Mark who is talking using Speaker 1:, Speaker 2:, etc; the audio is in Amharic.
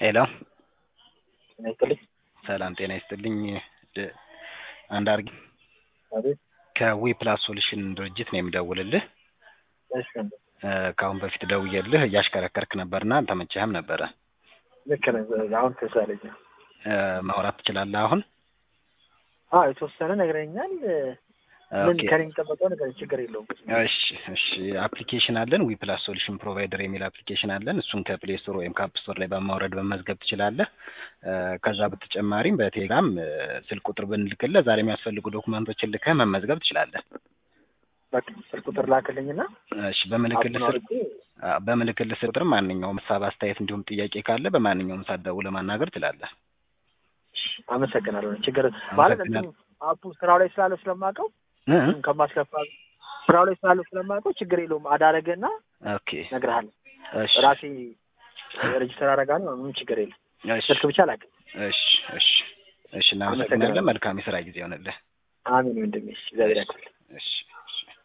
Speaker 1: ሄሎ
Speaker 2: ጤና ይስጥልኝ።
Speaker 1: ሰላም ጤና ይስጥልኝ። ድ- አንድ አርጊ
Speaker 2: አቤት።
Speaker 1: ከዊ ፕላስ ሶሉሽን ድርጅት ነው የምደውልልህ።
Speaker 2: እሺ ወንድም፣
Speaker 1: እ፣ ከአሁን በፊት ደውዬልህ እያሽከረከርክ ነበርና አልተመቸህም ነበረ።
Speaker 2: ልክ ነህ። አሁን ተሳለኝ።
Speaker 1: እ፣ ማውራት ትችላለህ አሁን?
Speaker 2: አዎ የተወሰነ ነግረኛል። ምን
Speaker 1: ኦኬ።
Speaker 2: ከኔ የሚጠበቀው ነገር ችግር የለውም።
Speaker 1: እሺ እሺ አፕሊኬሽን አለን ዊ ፕላስ ሶሉሽን ፕሮቫይደር የሚል አፕሊኬሽን አለን። እሱን ከፕሌይ ስቶር ወይም ከአፕ ስቶር ላይ በማውረድ በመዝገብ ትችላለህ። እ፣ ከዛ በተጨማሪም በቴሌግራም እ፣ ስልክ ቁጥር ብንልክልህ ዛሬ የሚያስፈልጉ ዶኩመንቶችን ልከህ መመዝገብ ትችላለህ።
Speaker 2: በቃ ስልክ ቁጥር ላክልኝና
Speaker 1: እሺ በምልክልህ
Speaker 2: አፑን
Speaker 1: ስልክ
Speaker 2: አውርጄ
Speaker 1: አ፣ በምልክልህ ስልክ ቁጥር ማንኛውም ሀሳብ፣ አስተያየት እንዲሁም ጥያቄ ካለ በማንኛውም ሰዓት ደውለህ ማናገር ትችላለህ።
Speaker 2: አመሰግናለሁ። ችግር ማለት እንትን
Speaker 1: አመሰግናለሁ።
Speaker 2: አፑ ስራው ላይ ስላለው ስለማውቀው
Speaker 1: እ?
Speaker 2: ከማስከፋ ስራው ላይ ስላለው ስለማውቀው ችግር የለውም። አዳረገና
Speaker 1: ኦኬ
Speaker 2: እነግርሃለሁ።
Speaker 1: እሺ
Speaker 2: ራሴ ሬጅስተር አደርጋለሁ። ምንም ችግር የለም።
Speaker 1: እሺ
Speaker 2: ስልክ ብቻ ላክ።
Speaker 1: እሺ እሺ እሺ እናመሰግናለን። መልካም የስራ ጊዜ ይሆንልህ።
Speaker 2: አሜን ወንድሜ፣ እግዚአብሔር ያክብርልህ።
Speaker 1: እሺ እሺ